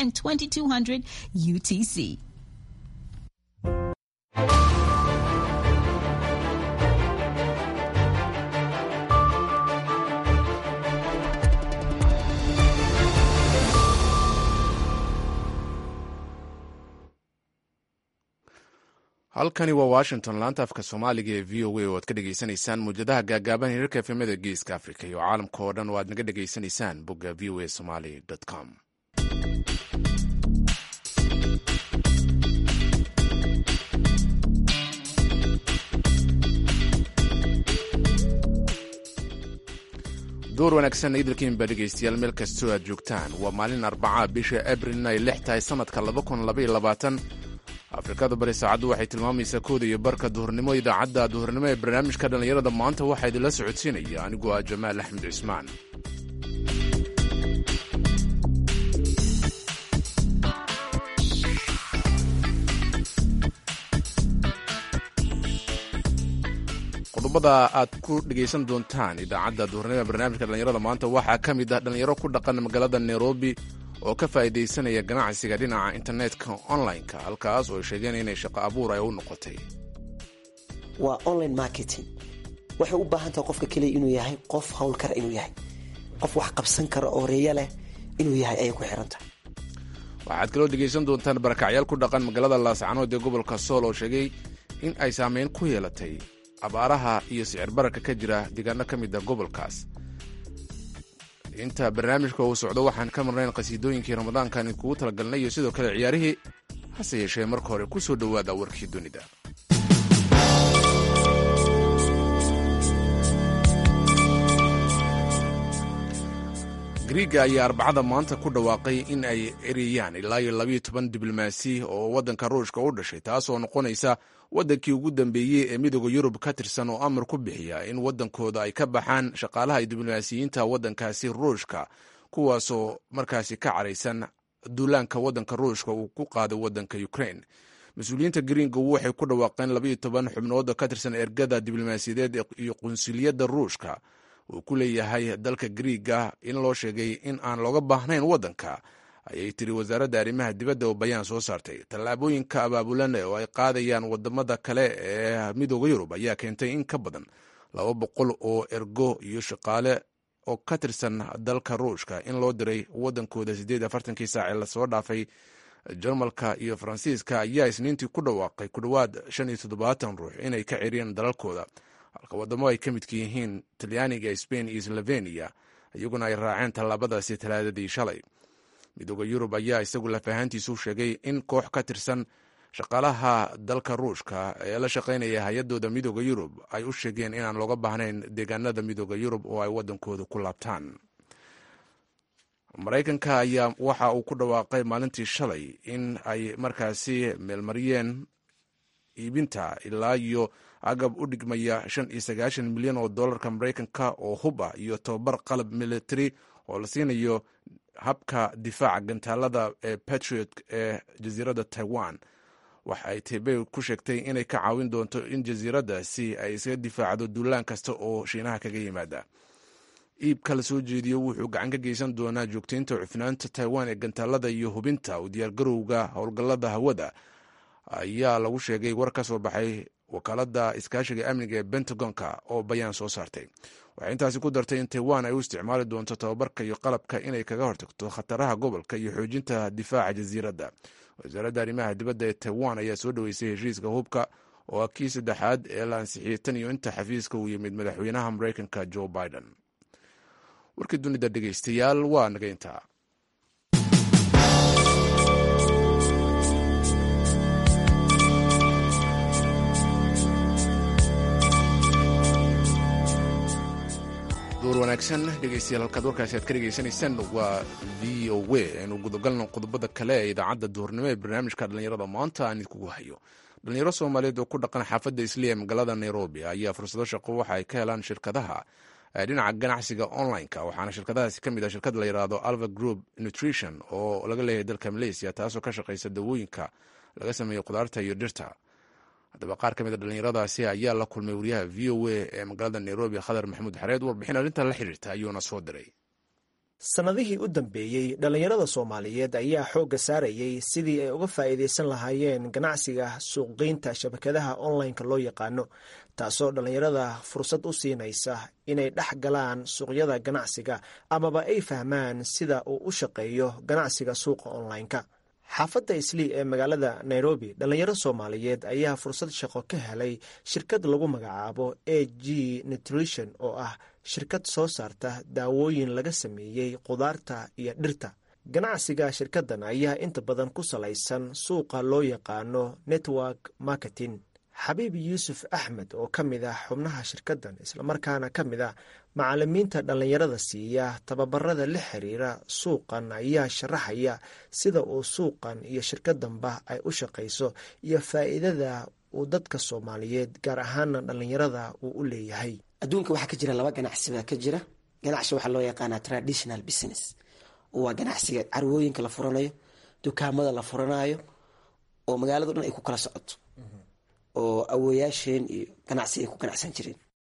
and 2200 UTC. halkani waa washington laanta afka soomaaliga ee v o a oo aad ka dhegaysanaysaan muwjadaha gaagaaban hirarka efemada geeska africa iyo caalamka oo dhan oo aad naga dhegaysanaysaan bogga v o a somaly com door wanaagsan idilkiinba dhegaystayaal meel kastoo aad joogtaan waa maalin arbaca bisha abrilna ay lix tahay sanadka afrikada bari saacaddu waxay tilmaamaysaa kooda iyo barka duhurnimo idaacadda duhurnimo ee barnaamijka dhallinyarada maanta waxaa idinla socodsiinaya aniguo ah jamaal axmed cismaan qodobada aad ku dhegaysan doontaan idaacadda duhurnimo ee barnaamijka dhallinyarada maanta waxaa ka mid ah dhallinyaro ku dhaqan magaalada nairobi oo ka faa'iidaysanaya ganacsiga dhinaca internetka online-ka halkaas oo ay sheegeen inay shaqo abuur ay u noqotay waa online marketing waxay u baahan tahay qofka keliya inuu yahay qof howlkar inuu yahay qof wax qabsan kara oo reeyo leh inuu yahay ayay ku xiran tahay waxaad kaloo dhegaysan doontaan barakacyaal ku dhaqan magaalada laascanood ee gobolka sool oo sheegay in ay saameyn ku yeelatay abaaraha iyo sicir bararka ka jira deegaano ka mid a gobolkaas inta barnaamijka uu socdo waxaan ka marnayn qhasiidooyinkii ramadaankan idinkugu talagalnay iyo sidoo kale ciyaarihii hase yeeshee marka hore ku soo dhowaada warkii dunida griiga ayaa arbacada maanta ku dhawaaqay in ay ereyaan ilaa iyo labayo toban diblomaasi oo waddanka ruushka u dhashay taas oo noqonaysa waddankii ugu dambeeyey ee midooda yurub ka tirsan oo amar ku bixiya in waddankooda ay ka baxaan shaqaalaha diblomaasiyiinta waddankaasi ruushka kuwaasoo markaasi ka caraysan duulaanka waddanka ruushka uu ku qaaday waddanka ukrain mas-uuliyiinta gringa waxay ku dhawaaqeen labayo toban xubnood ka tirsan ergada diblomaasiyadeed iyo qunsuliyadda ruushka uu ku leeyahay dalka griiga in loo sheegay in aan looga baahnayn waddanka ayay tiri wasaaradda arrimaha dibadda oo bayaan soo saartay tallaabooyinka abaabulan oo ay qaadayaan wadamada kale ee midooda yurub ayaa keentay in ka badan laba boqol oo ergo iyo shaqaale oo ka tirsan dalka ruushka in loo diray waddankooda siddeed afartankii saac ee lasoo dhaafay jarmalka iyo faransiiska ayaa isniintii ku dhawaaqay ku dhowaad shan iyo toddobaatan ruux inay ka ceriyeen dalalkooda halka waddamo ay ka midka yihiin talyaaniga sbain iyo sloveniya iyaguna ay raaceen tallaabadaasi talaadadii shalay midooda yurub ayaa isagu lafahaantiisu sheegay in koox ka tirsan shaqaalaha dalka ruushka ee la shaqaynaya hay-adooda midooda yurub ay u sheegeen inaan looga baahnayn deegaanada midooda yurub oo ay waddankooda ku laabtaan maraykanka ayaa waxa uu ku dhawaaqay maalintii shalay in ay markaasi meelmariyeen iibinta ilaa iyo agab u dhigmaya shan iyo sagaashan milyan oo dollarka maraykanka oo hub ah iyo tobabar qalab military oo la siinayo habka difaaca gantaalada ee patriot ee jasiiradda taiwan waxa ay tebe ku sheegtay inay ka caawin doonto in jasiiraddaasi ay isaga difaacdo duulaan kasta oo shiinaha kaga yimaada iibka la soo jeediyo wuxuu gacan ka geysan doonaa joogtaynta cufnaanta taiwan ee gantaalada iyo hubinta u diyaargarowga howlgallada hawada ayaa lagu sheegay war ka soo baxay wakaaladda iskaashiga amniga ee bentagonka oo bayaan soo saartay waxay intaasi ku dartay in taiwan ay u isticmaali doonto tababarka iyo qalabka inay kaga hortagto khataraha gobolka iyo xoojinta difaaca jasiiradda wasaaradda arrimaha dibadda ee taiwan ayaa soo dhoweysay heshiiska hubka oo ah kii saddexaad ee la ansixiyey tan iyo inta xafiiska uu yimid madaxweynaha maraykanka joe biden warkii dunida dhegeystayaal waa naga intaa door wanaagsan dhegeystayaal halkaad warkaasi aad ka dhegeysanaysaan waa v o w aynu gudagalno qodobada kale ee idaacadda duhurnimo ee barnaamijka dhallinyarada maanta aan idinkugu hayo dhalinyaro soomaaliyeed oo ku dhaqan xaafadda isliya magaalada nairobi ayaa fursado shaqo waxa ay ka helaan shirkadaha dhinaca ganacsiga online-ka waxaana shirkadahaasi ka mid ah shirkad la yidhaahdo alva group nutrition oo laga leeyahay dalka malaysia taasoo ka shaqaysa dawooyinka laga sameeyo khudaarta iyo dhirta haddaba qaar ka mid a dhallinyaradaasi ayaa la kulmay wariyaha v o a ee magaalada nairobi khadar maxamuud xareed warbixin arrintan la xiriirta ayuuna soo diray sannadihii u dambeeyey dhallinyarada soomaaliyeed ayaa xoogga saarayay sidii ay uga faa'iidaysan lahaayeen ganacsiga suuqgeynta shabakadaha onlineka loo yaqaano taasoo dhallinyarada fursad u siinaysa inay dhex galaan suuqyada ganacsiga amaba ay fahmaan sida uu u shaqeeyo ganacsiga suuqa onlineka xaafadda islii ee magaalada nairobi dhallinyaro soomaaliyeed ayaa fursad shaqo ka helay shirkad lagu magacaabo a g nutrition oo ah shirkad soo saarta daawooyin laga sameeyey qudaarta iyo dhirta ganacsiga shirkaddan ayaa inta badan ku salaysan suuqa loo yaqaano network marketing xabiib yuusuf axmed oo ka mid ah xubnaha shirkaddan islamarkaana ka mid ah macalimiinta dhallinyarada siiya tababarada la xiriira suuqan ayaa sharaxaya sida uu suuqan iyo shirkaddanba ay u shaqayso iyo faa'iidada uu dadka soomaaliyeed gaar ahaana dhallinyarada uu u leeyahay adduunka waxaa ka jira laba ganacsi baa ka jira ganacsi waxaa loo yaqaanaa traditional business waa ganacsiga carwooyinka la furanayo dukaamada la furanayo oo magaalado dhan ay ku kala socoto oo awooyaasheen iyo ganacsi ay ku ganacsan jireen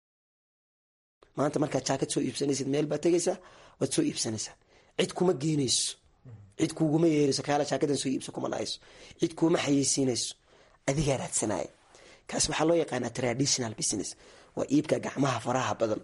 maanta markaad jaakad soo iibsanaysid meel baad tegaysaa waad soo iibsanaysaa cid kuma geenayso cid kuuguma yeerayso kaala jaakadan soo iibso kuma dhahayso cid kuuma xayeysiinayso adigaa raadsanaya kaas waxaa loo yaqaanaa traditional business waa iibka gacmaha faraha badan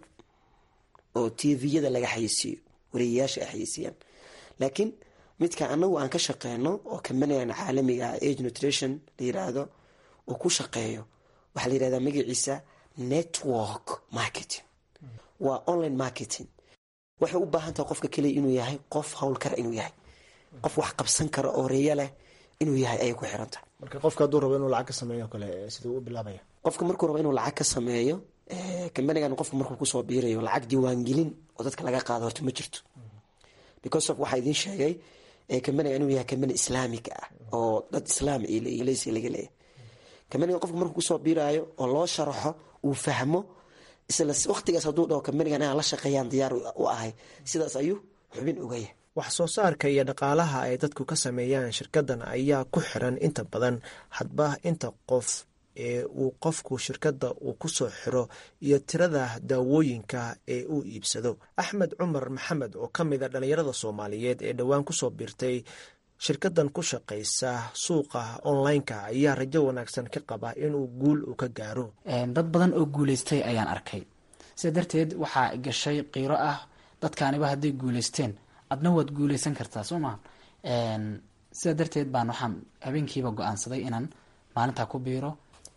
oo tviyada laga xayeysiiyo wariyayaasha ay xayeysiiyaan laakiin midka anagu aan ka shaqeyno oo kambanigan caalamiga ah age nutrition la yiraahdo uu ku shaqeeyo waxaa la yirahdaa magaciisa network marketing waa online marketing waxay u baahan tahay qofka keliya inuu yahay qof howlkara inuu yahay qof wax qabsan kara oo reeya leh inuu yahay ayay ku xiran tahay marka qofka hadduu rabo inuu lacag ka sameeyo kale siduu u bilaabaya qofka markuu rabo inuu lacag ka sameeyo kambanigan qofka markuu kusoo biirayo lacag diiwaangelin oo dadka laga qaado horta ma jirto because of waxaa idiin sheegay kambaniga inuu yahay kambani islaamiga ah oo dad islaam leysi laga leeyahay kambaniga qofka markuu kusoo biiraayo oo loo sharaxo uu fahmo isla waqtigaas hadduu dhaho kambanigan inaan la shaqeeyaan diyaar u ahay sidaas ayuu xubin ogaya wax soo saarka iyo dhaqaalaha ay dadku ka sameeyaan shirkaddan ayaa ku xiran inta badan hadba inta qof ee uu qofku shirkadda uu ku soo xiro iyo tirada daawooyinka ee uu iibsado axmed cumar maxamed oo ka mid a dhallinyarada soomaaliyeed ee dhowaan kusoo biirtay shirkaddan ku shaqaysa suuqa online-ka ayaa rajo wanaagsan ka qaba inuu guul uu ka gaaro dad badan oo guuleystay ayaan arkay sida darteed waxaa gashay qiiro ah dadkaaniba hadday guuleysteen adna waad guuleysan kartaa soo maha sida darteed baan waxaan habeenkiiba go-aansaday inaan maalintaa ku biiro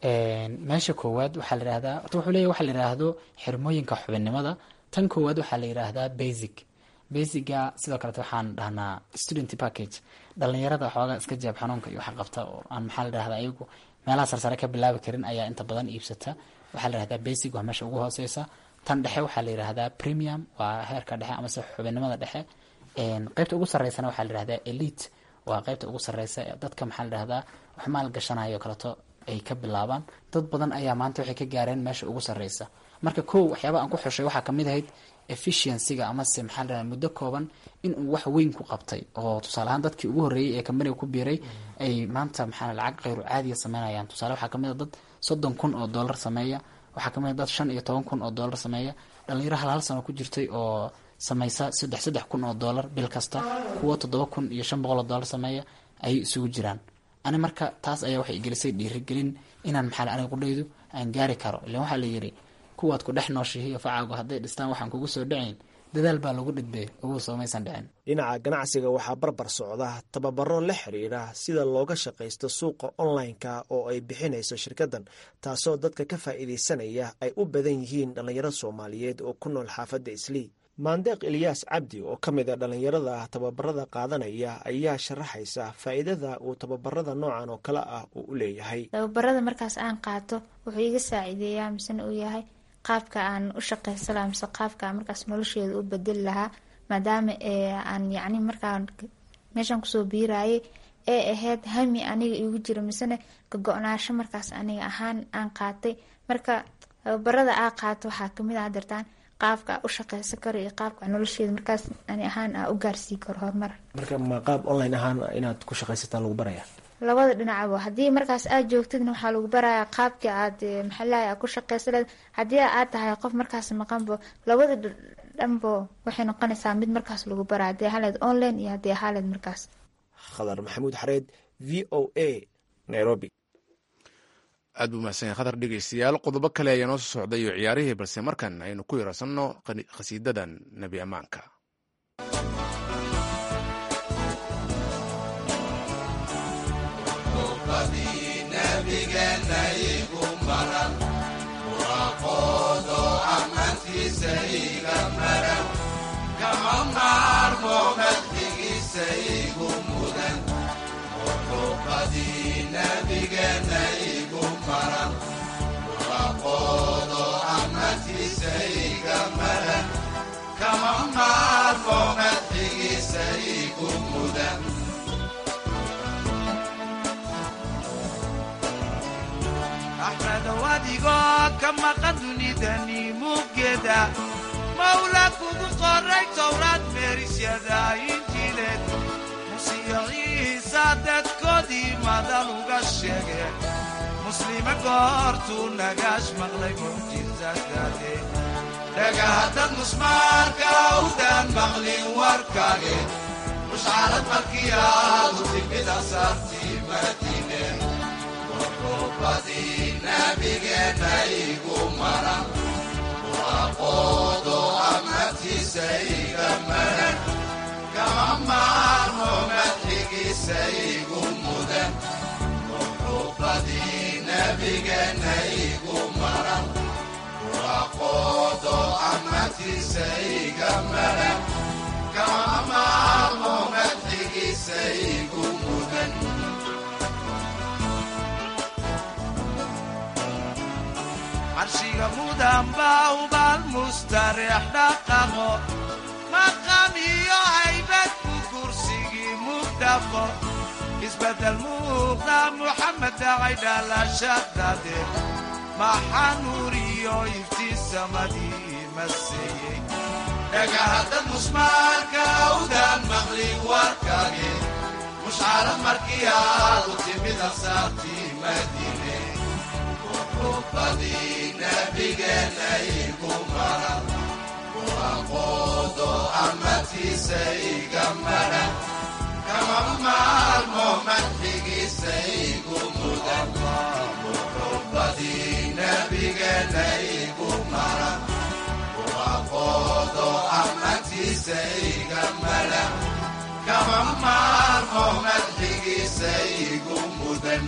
meesha koowaad waxaa la yihahdaa horta wuxuu leeyahy waxa la yidhaahdo xirmooyinka xubinnimada tan koowaad waxaa la yidhaahdaa basic basiga sidoo kalete waxaan dhahnaa student package dhalinyarada xoogaa iska jaab xanuunka iyo wax qabta oo aan maxaa la dhahdaa ayagu meelaha sarsare ka bilaabi karin ayaa inta badan iibsata waxaa la yihahdaa basic waa meesha ugu hooseysa tan dhexe waxaa la yihahdaa premium waa heerka dhexe amase xubinnimada dhexe qeybta ugu sareysana waxaa la yihahdaa elite waa qeybta ugu sareysa dadka maxaa la dhahdaa wax maal gashanayo kaleto ay ka bilaabaan dad badan ayaa maanta waxay ka gaareen meesha ugu sareysa marka kow waxyaaba aan ku xushay waxaa kamid ahayd efficiencyga amase maxaa la muddo kooban inuu wax weyn ku qabtay oo tusaale ahaan dadkii ugu horreeyey ee kambaniga ku biiray ay maanta maxaa lacag kheyru caadiya sameynayaan tusaale waxaa kamid a dad soddon kun oo dollar sameeya waxaa kamid a dad shan iyo toban kun oo dollar sameeya dhalinyaro hal hal sano ku jirtay oo sameysa saddex saddex kun oo dollar bil kasta kuwo toddoba kun iyo shan boqol oo dollar sameeya ayay isugu jiraan ani marka taas ayaa waxay gelisay dhiirigelin inaan maxaa aniga qudhaydu aan gaari karo ilan waxaa la yidhi kuwaad ku dhex nooshihiyo facaagu hadday dhistaan waxaan kugu soo dhacayn dadaal baa lagu dhidbee ugu soomaysan dhicin dhinaca ganacsiga waxaa barbar socda tababaro la xiriira sida looga shaqaysto suuqa online-ka oo ay bixinayso shirkaddan taasoo dadka ka faa'iidaysanaya ay u badan yihiin dhallinyaro soomaaliyeed oo ku nool xaafadda islii maandeeq ilyaas cabdi oo ka mid a dhallinyarada tababarada qaadanaya ayaa sharaxaysa faa'iidada uu tababarada noocan oo kale ah uu u leeyahay tababarada markaas aan qaato wuxuu iga saaciideeyaa misena uu yahay qaabka aan u shaqaysan lahaa mise qaabka aan markaas nolosheeda u bedeli lahaa maadaama aan yacni markaan meeshaan kusoo biirayay ee ahayd hami aniga igu jira misena ka go-naasho markaas aniga ahaan aan qaatay marka tababarada aa qaato waxaa kamid ah dartaan qaabka u shaqeysan karo iyo qaabka nolosheeda markaas ani ahaan aa u gaarsii karo horumar marka ma qaab online ahaan inaad ku shaqaysataa lagu baraya labada dhinacba haddii markaas aad joogtidna waxaa lagu barayaa qaabkii aad maxalaha aa ku shaqeysan leed haddii aad tahay qof markaas maqanbo labada dhanbo waxay noqonaysaa mid markaas lagu bara haddii haleed online iyo haddii haleed markaas khadar maxamuud xareed v o a nairobi aad buu mahadsan yahay khatar dhegeystayaal qodobo kale ayaa noo soo socday iyo ciyaarihii balse markan aynu ku yararsanno khasiidadan nebi ammaanka axmedow adigoo ka maqan dunidani muggeeda mawla kugu qoray towraad meerisyada injiileed musiyo ciisa dadkoodii madal uga sheege muslime goortuu nagaash maqlay mucjisadade dhagahaddad musmaarka awdaan maqlin warkaage mushcarad markii aadu timid asaartii madiine badii nabigeenna igu maran waaqoodo amatiisa iga maran kama maarmo madxigiisa igu mudan badii nabigeenna igu maran waaqoodo amatiisa iga maran kama maarmo madxigiisa igu mudan carshiga mudan baa ubaal mustareex dhaqaqo maqam iyo haybad ku kursigii mugdhaqo isbeddel muuqda muxamed dhacay dhalashadade maxaa nuuriyo iftiisamadii maseeyey dhagahaddad musmaarka awdaan maqli warkage mushcarad markii aadu timid asaartii madiine badii nabigeenna igu maran waaqoodo amatiisa iga maran kama maarmo madxigiisa igu mudan badii nabigeenna igu maran waaqoodo amatiisa iga maran kama maarmo madxigiisa igu mudan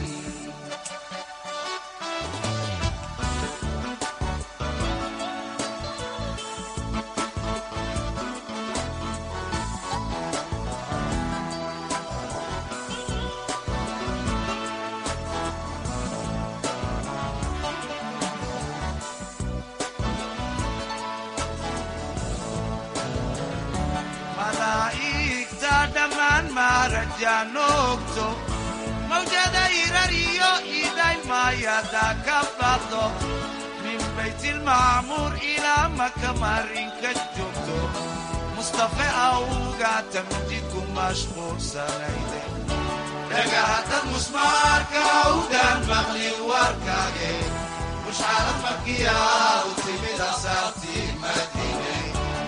malaa'igta dhammaan maarajaanoogto mawjada irariyo idaymaayaada ka baqdo min baytilmacmuur ilaa maka marinka joogto mustafe awga tamjidku mashquulsanayde dhagahaddad musmaarka awdaan maqli warkaage mushcarad markiyaa u timid asaartii madiine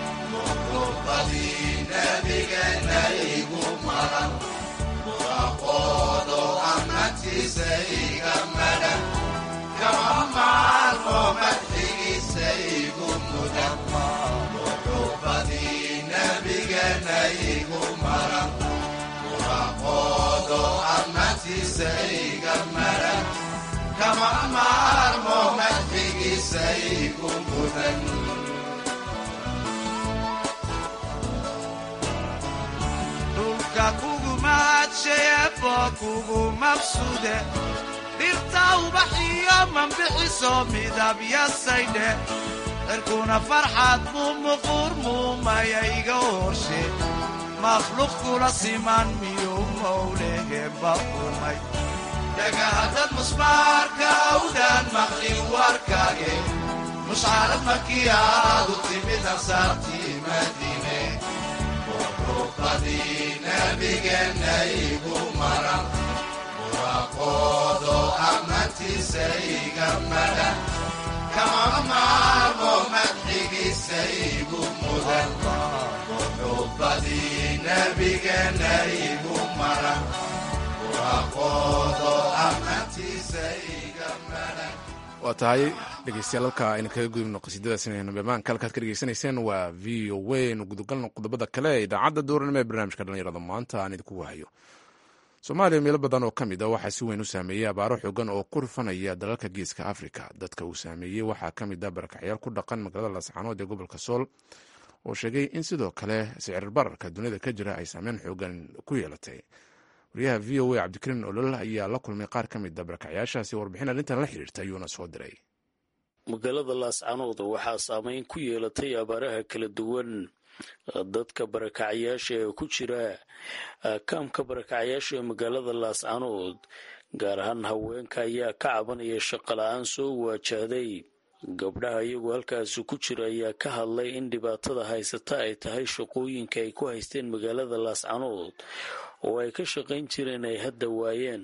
badii nabigeenna igu maran waaqoodo amatiisa iga maran kama maarmo madxigiisa igu mudan badii nabigeenna igu maran waaqoodo amatiisa iga maran kama maarmo madxigiisa igu mudan dhulka kugu mahadsheebo kugu mabsude dhirta ubaxiyo mambixiso midabyasaydhe cirkuna farxad buu muquur muumayayga horshe makhluuq kula siman miyuu mowleheba umay dhagahaddad musmaarka awdaan maqlin warkaage mushcarad markii aadu timid ansaartii madiine badii nabigeenna igu maran waaqoodo amatiisa iga maran kama maarmo madxigiisa igu mudan muxubbadii nebigeenna igu maran waaqoodo ammaantiisa iga maran waa tahay dhegeystayaal halka aynu kaga gudubno qasiidadaas inaynu bamaanka halkaad ka dhegeysanayseen waa v o a nu gudagalno qodobada kale ee idaacadda dooranimo ee barnaamijka dhalinyarada maanta aan idinku wahayo soomaaliya meelo badan oo ka mid a waxaa si weyn u saameeyey abaaro xoogan oo ku rufanaya dalalka geeska afrika dadka uu saameeyey waxaa ka mid a barakacyaal ku dhaqan magaalada laascaanood ee gobolka sool oo sheegay in sidoo kale sicir bararka dunida ka jira ay saameyn xoogan ku yeelatay wariyaha v o a cabdikariin olol ayaa la kulmay qaar ka mid a barakacyaashaasi warbixin arrintan la xiriirta ayuuna soo diray magaalada laascanood waxaa saameyn ku yeelatay abaaraha kala duwan dadka barakacyaasha ee ku jira kaamka barakacyaasha ee magaalada laascanood gaar ahaan haweenka ayaa ka cabanaya shaqo la-aan soo waajahday gabdhaha iyagoo halkaasi ku jira ayaa ka hadlay in dhibaatada haysata ay tahay shaqooyinka ay ku haysteen magaalada laascanood oo ay ka shaqayn jireen ay hadda waayeen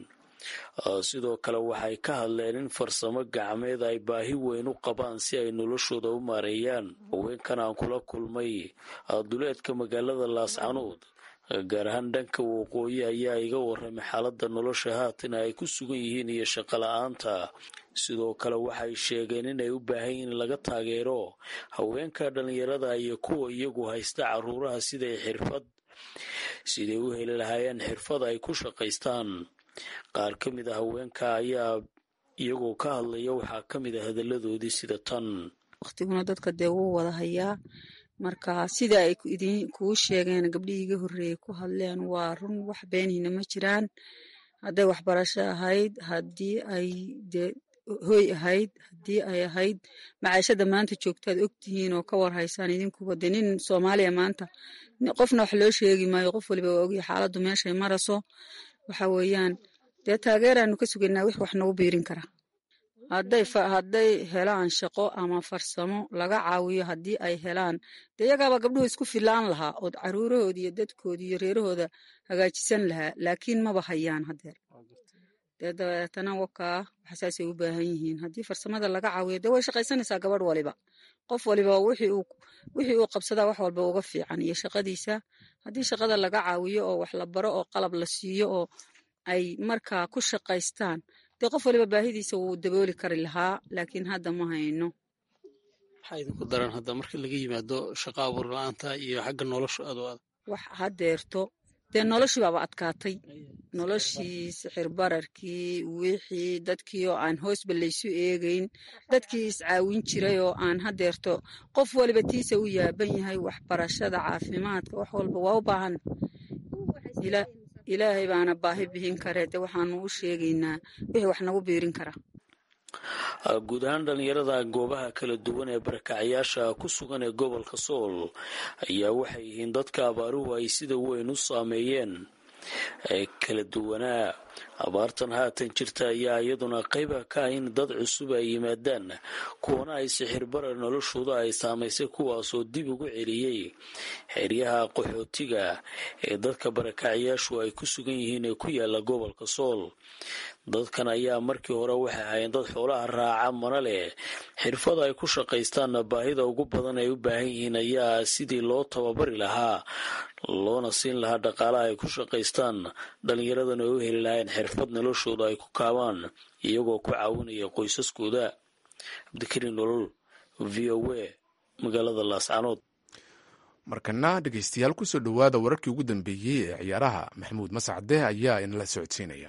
sidoo kale waxay ka hadleen in farsamo gacmeed ay baahi weyn u qabaan si ay noloshooda u maareeyaan haweenkan aan kula kulmay duleedka magaalada laascanood gaar ahaan dhanka waqooyi ayaa iga waramay xaaladda nolosha haatan ay ku sugan yihiin iyo shaqo la-aanta sidoo kale waxay sheegeen inay u baahan yihiin in laga taageero haweenka dhallinyarada iyo kuwa iyagu haysta caruuraha siday xirfad siday u heli lahaayeen xirfad ay ku shaqaystaan qaar ka mid a haweenka ayaa iyagoo ka hadlaya waxaa ka mid a hadalladoodii sida tan waqtiguna dadka dee wuu wada hayaa marka sida ay idin kuu sheegeen gabdhihii iga horreeyey ku hadleen waa run wax beenihina ma jiraan hadday waxbarasho ahayd haddii ay dee hoy ahayd haddii ay ahayd macaashada maanta joogtaad ogtihiin oo ka war haysaan idinkuba dee nin soomaaliya maanta qofna wax loo sheegi maayo qof waliba waa ogyahay xaaladdu meeshay maraso waxa weeyaan dee taageeraanu ka sugaynaa wix wax nagu biirin kara hadday hadday helaan shaqo ama farsamo laga caawiyo haddii ay helaan dee iyagaaba gabdhuhu isku filaan lahaa ood caruurahooda iyo dadkooda iyo reerahooda hagaajisan lahaa laakiin maba hayaan hadeer dee dabeetana wakaa waxsaasay u baahan yihiin haddii farsamada laga caawiyo dee way shaqaysanaysaa gabadh waliba qof waliba wixii uu qabsadaa wax walba uga fiican iyo shaqadiisa haddii shaqada laga caawiyo oo wax la baro oo qalab la siiyo oo ay markaa ku shaqaystaan dee qof waliba baahidiisa wuu dabooli kari lahaa laakiin hadda ma hayno maxaa idinku daran hadda marka laga yimaado shaqo abuur la-aanta iyo xagga nolosha aad u adag wax hadeerto dee noloshii baaba adkaatay noloshii sixir bararkii wixii dadkii oo aan hoosba laysu eegeyn dadkii iscaawin jiray oo aan hadeerto qof waliba tiisa u yaaban yahay waxbarashada caafimaadka wax walba waa u baahan ilaahay baana baahi bixin kare de waxaanu u sheegaynaa wixii wax nagu biirin kara guud ahaan dhalinyarada goobaha kala duwan ee barakacyaasha ku sugan ee gobolka sool ayaa waxay yihiin dadka abaaruhu ay sida weyn u saameeyeen ee kala duwanaa abaartan haatan jirta ayaa iyaduna qayba ka ah in dad cusub ay yimaadaan kuwana ay sixir barar noloshooda ay saamaysay kuwaasoo dib ugu celiyey xeryaha qaxootiga ee dadka barakacyaashu ay ku sugan yihiin ee ku yaala gobolka sool dadkan ayaa markii hore waxay ahaayeen dad xoolaha raaca mana leh xirfad ay ku shaqaystaanna baahida ugu badan ay u baahan yihiin ayaa sidii loo tababari lahaa loona siin lahaa dhaqaalaha ay ku shaqaystaan dhallinyaradana ay u heli lahayn xirfad noloshooda ay ku kaabaan iyagoo ku caawinaya qoysaskooda cabdikariin nolol v o a magaalada laascanood markana dhegeystayaal kusoo dhowaada wararkii ugu dambeeyey ee ciyaaraha maxamuud mascade ayaa inala socodsiinaya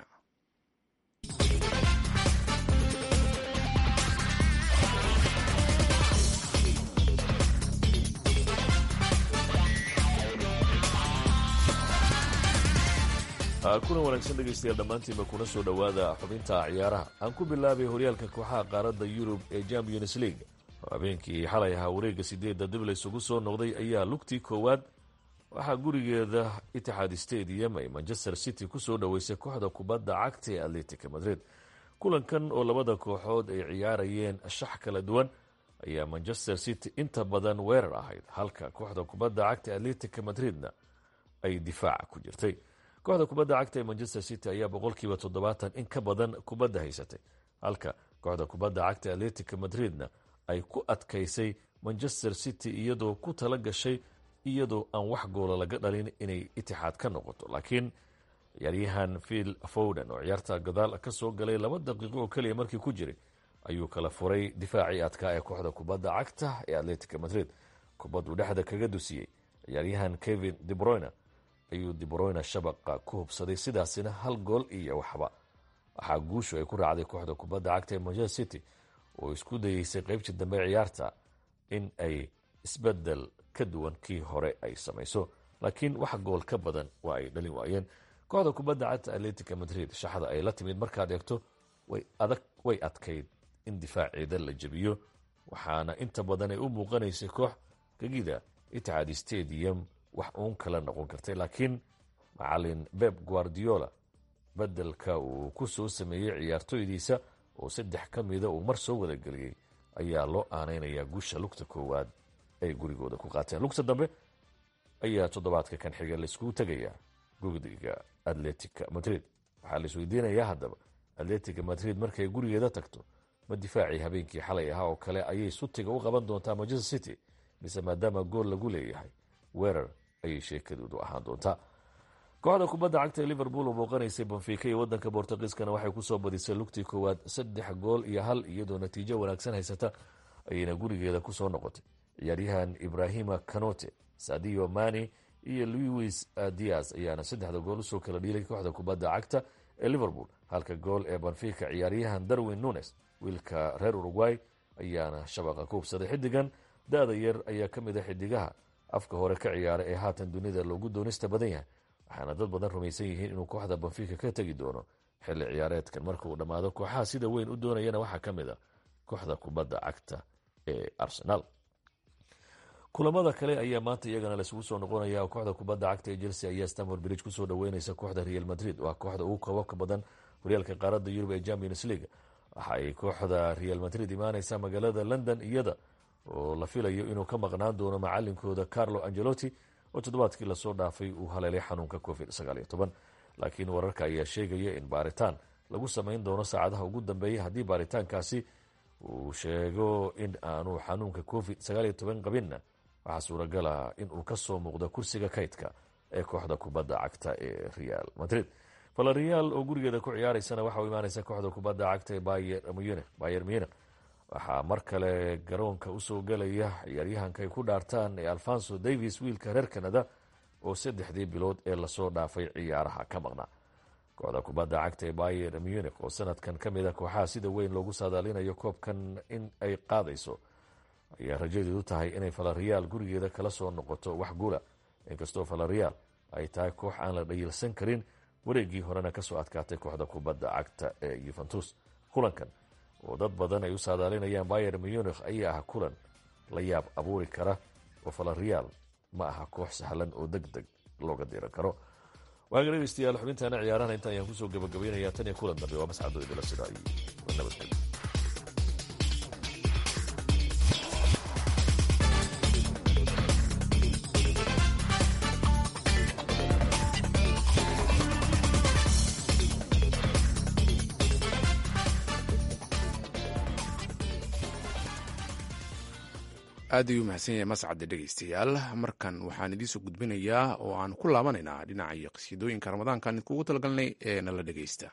kuna wanaagsan dhegaystayaal dhammaantiinba kuna soo dhowaada xubinta ciyaaraha aan ku bilaabay horyaalka kooxaha qaaradda yurub ee champions league oo habeenkii xalay ahaa wareegga sideedda dib laysugu soo noqday ayaa lugtii koowaad waxaa gurigeeda itixaad stadium ay manchester city kusoo dhoweysay kooxda kubadda cagta ee atletica madrid kulankan oo labada kooxood ay ciyaarayeen shax kala duwan ayaa manchester city inta badan weerar ahayd halka kooxda kubadda cagta ee atletica madridna ay difaaca ku jirtay kooxda kubadda cagta ee manchester city ayaa boqolkiiba toddobaatan in ka badan kubadda haysatay halka kooxda kubadda cagta atletica madridna ay ku adkaysay manchester city iyadoo ku tala gashay iyadoo aan wax goola laga dhalin inay itixaad ka noqoto laakiin ciyaaryahan phil foden oo ciyaarta gadaal ka soo galay laba daqiiqo oo keliya markii ku jiray ayuu kala furay difaacii adkaa ee kooxda kubadda cagta ee atletica madrid kubaduu dhexda kaga dusiyey ciyaaryahan kevin debroyne ayuu debroyne shabaqa ku hubsaday sidaasina hal gool iyo waxba waxaa guushu ay ku raacday kooxda kubadda cagta ee manchester city oo isku dayeysay qeybtii dambe ciyaarta in ay isbedel ka duwan kii hore ay samayso laakiin wax gool ka badan waa ay dhalin waayeen kooxda kubadda cagta atletica madrid shaxda ay la timid markaad eegto way adkayd in difaaceeda la jebiyo waxaana inta badan ay u muuqanaysay koox gegida itixaad stadium wax uun kala noqon kartay laakiin macalin beb guardiola bedelka uu ku soo sameeyey ciyaartoydiisa oo saddex ka mida uu mar soo wadageliyey ayaa loo aaneynayaa guusha lugta koowaad ay gurigooda ku qaateen lugta dambe ayaa toddobaadka kan xiga laiskugu tegayaa gugdiga atletica madrid waxaa la isweydiinayaa haddaba atletica madrid markay gurigeeda tagto ma difaacii habeenkii xalay ahaa oo kale ayay sutiga u qaban doontaa manchester city mise maadaama gool lagu leeyahay weerar ayay sheekadoodu ahaan doontaa kooxda kubadda cagta ee liverpool oo booqanaysay bonfica iyo wadanka bortugiiskana waxay kusoo badisay lugtii koowaad saddex gool iyo hal iyadoo natiijo wanaagsan haysata ayayna gurigeeda kusoo noqotay ciyaaryahan ibrahima canote sadio mani iyo louis dias ayaana saddexda gool usoo kala dhiilay kooxda kubadda cagta ee liverpool halka gool ee bonfica ciyaaryahan darwin nunes wiilka reer uruguay ayaana shabaqa ku hubsaday xidigan da-da yar ayaa ka mid a xidigaha afka hore ka ciyaara ee haatan dunida loogu doonista badan yahay waxaana dad badan rumaysan yihiin inuu kooxda bonfica ka tegi doono xilli ciyaareedkan marka uu dhammaado kooxaha sida weyn u doonayana waxaa ka mid a kooxda kubadda cagta ee arsenal kulamada kale ayaa maanta iyagana laisugu soo noqonaya kooxda kubadda cagta ee chelsea ayaa stanford bridge kusoo dhaweyneysa kooxda real madrid waa kooxda ugu koobabka badan horyaalka qaaradda yurub ee champions league waxa ay kooxda real madrid imaaneysa magaalada london iyada oo la filayo inuu ka maqnaan doono macalinkooda carlo angelotti oo toddobaadkii lasoo dhaafay uu haleelay xanuunka covid laakiin wararka ayaa sheegaya in baaritaan lagu samayn doono saacadaha ugu dambeeya haddii baaritaankaasi uu sheego in aanu xanuunka covid qabinna waxaa suuragala in uu kasoo muuqdo kursiga kaydka ee kooxda kubadda cagta ee real madrid valerial oo gurigeeda ku ciyaareysana waxa u imaaneysa kooxda kubadda cagta ee bayer munich waxaa mar kale garoonka usoo gelaya ciyaaryahanka ay ku dhaartaan ee alfonso davis wiilka reer canada oo saddexdii bilood ee lasoo dhaafay ciyaaraha ka maqnaa kooxda kubadda cagta ee bayer munich oo sanadkan ka mid a kooxaha sida weyn loogu saadaalinayo koobkan in ay qaadayso ayaa rajadeedu tahay inay valerial gurigeeda kala soo noqoto wax guula inkastoo valerial ay tahay koox aan la dhayilsan karin wareegii horena kasoo adkaatay kooxda kubadda cagta ee yuventus kulankan oo dad badan ay u saadaalinayaan bayer munich ayaa ah kulan la yaab abuuri kara oo valerial ma aha koox sahlan oo deg deg looga diran karo waaga dhegeystayaal xubintaana ciyaaraha inta ayaan kusoo gabagabaynayaa tan iyo kulan dambe waa mascado idila sida iyo nabadgelyo aad ayuu mahadsan yahay mascadde dhegeystayaal markan waxaan idiinsoo gudbinayaa oo aan ku laabanaynaa dhinaca qasiidooyinka ramadaankan idkugu talagalnay ee nala dhegeysta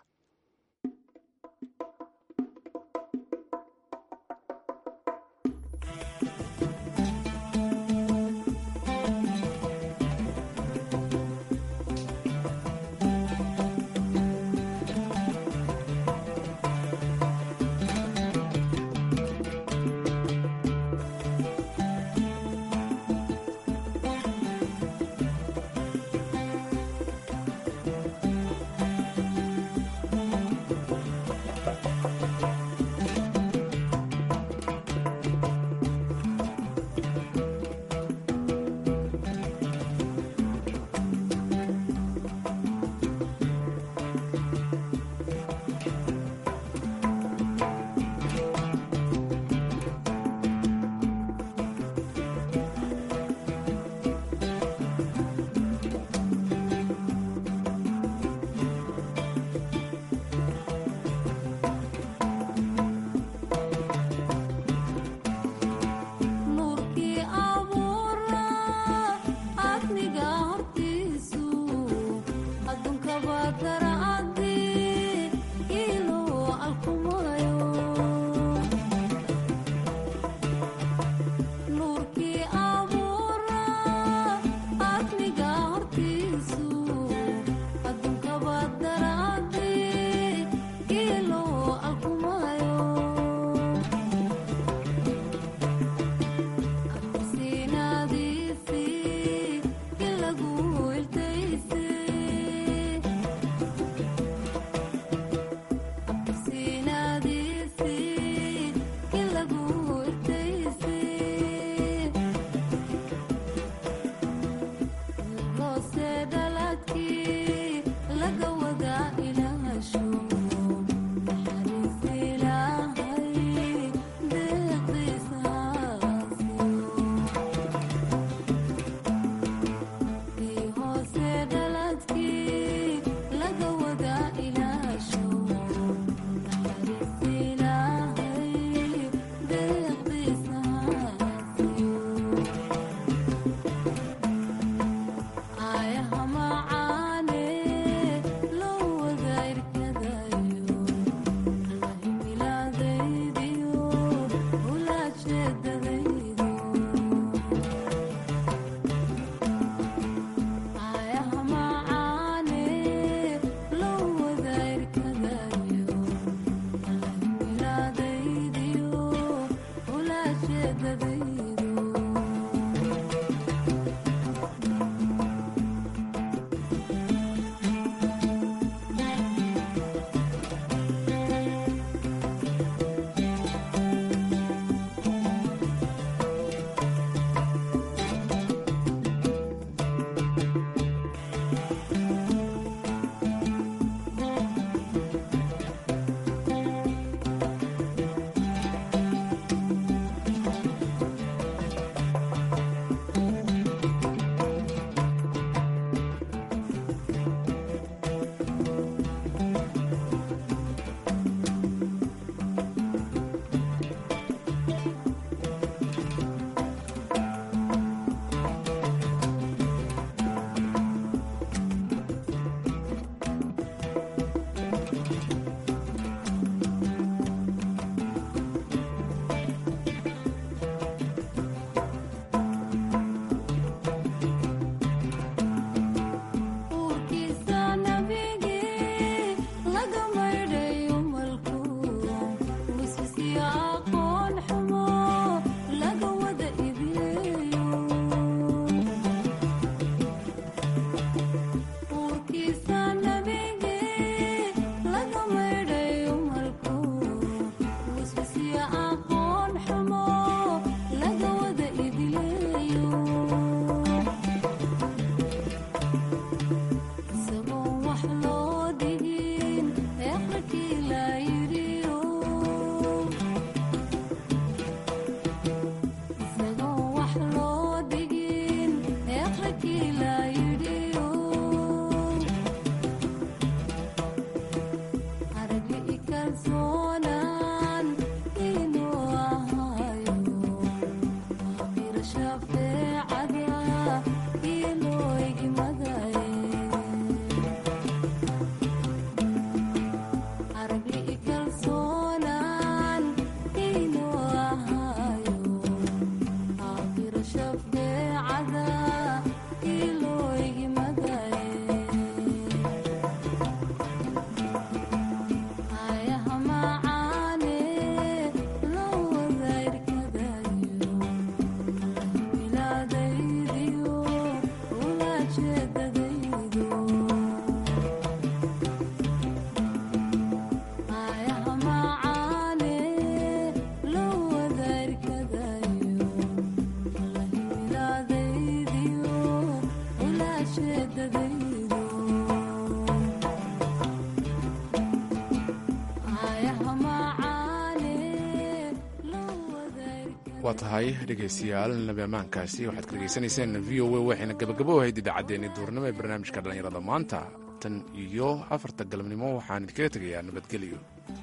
waa tahay dhegaystayaal nabi ammaankaasi waxaad ka dhegaysanayseen v o a waxayna gabagabo ahayd idaacaddeenii duurnimo ee barnaamijka dhallinyarada maanta tan iyo afarta galabnimo waxaan idinkaga tegayaa nabadgelyo